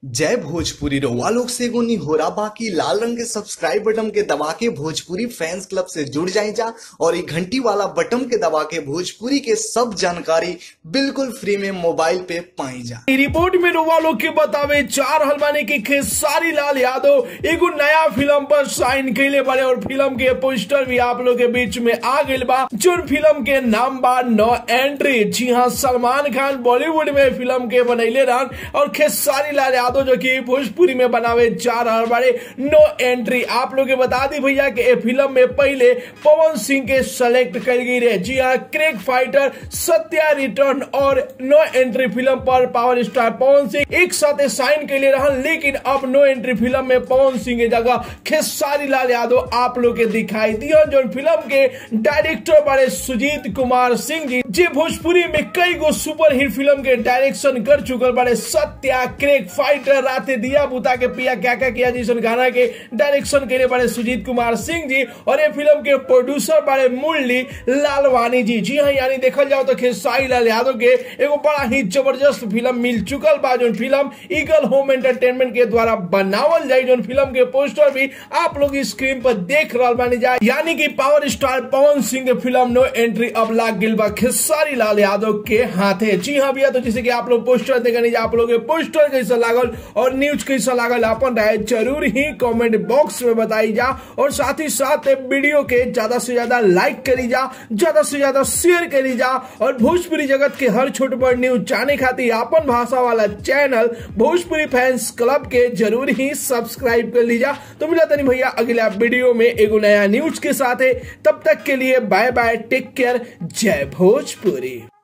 जय भोजपुरी रउआ लोग से एगो निहोरा बाकी लाल रंग के सब्सक्राइब बटन के दबा के भोजपुरी फैंस क्लब से जुड़ जाए जा और ये घंटी वाला बटन के दबा के भोजपुरी के सब जानकारी बिल्कुल फ्री में मोबाइल पे पाई जा ई रिपोर्ट में रउआ लोग के बतावे चार हलवानी के खेसारी लाल यादव एगो नया फिल्म पर साइन कैले बारे और फिल्म के पोस्टर भी आप लोग के बीच में आ गइल बा जोन फिल्म के नाम बा नो एंट्री जी हाँ सलमान खान बॉलीवुड में फिल्म के बनैले रहन और खेसारी लाल यादव जो कि भोजपुरी में बनावे जा रहल बारे नो एंट्री आप लोग के बता दी भैया कि ए फिल्म में पहले पवन सिंह के सेलेक्ट कर गई रहे जी हाँ क्रेक फाइटर सत्या रिटर्न और नो एंट्री फिल्म पर पावर स्टार पवन सिंह एक साथ साइन के लिए रहन लेकिन अब नो एंट्री फिल्म में पवन सिंह की जगह खेसारी लाल यादव आप लोग के दिखाई दिया जो फिल्म के डायरेक्टर बड़े सुजीत कुमार सिंह जी जे भोजपुरी में कई गो सुपर हिट फिल्म के डायरेक्शन कर चुकल बड़े सत्या क्रेक फाइटर राते दिया बुता के पिया क्या क्या किया जिसन गाना के डायरेक्शन के लिए बड़े सुजीत कुमार सिंह जी और ये फिल्म के प्रोड्यूसर बड़े मुरली लालवानी जी जी हाँ यानी देखल जाओ तो खेसारी लाल यादव के एगो बड़ा ही जबरदस्त फिल्म मिल चुकल बा जो फिल्म ईगल होम एंटरटेनमेंट के द्वारा बनावल जाए जो फिल्म के पोस्टर भी आप लोग स्क्रीन पर देख रहा बानी जाए यानी कि पावर स्टार पवन सिंह के फिल्म नो एंट्री अब लाग गिल बा खेसारी लाल यादव के हाथे जी हाँ भैया तो जैसे कि आप लोग पोस्टर देखे आप लोग के पोस्टर कैसा लागल और न्यूज कैसा लागल अपन राय जरूर ही कमेंट बॉक्स में बताई जा और साथ ही साथ वीडियो के ज्यादा से ज्यादा लाइक करी जा ज्यादा से ज्यादा शेयर करी जा और भोजपुरी जगत के हर छोट बड़ न्यूज जाने खातिर अपन भाषा वाला चैनल भोजपुरी फैंस क्लब के जरूर ही सब्सक्राइब कर लीजा तो मिला तनी भैया अगला वीडियो में एगो नया न्यूज के साथ तब तक के लिए बाय बाय टेक केयर जय भोजपुरी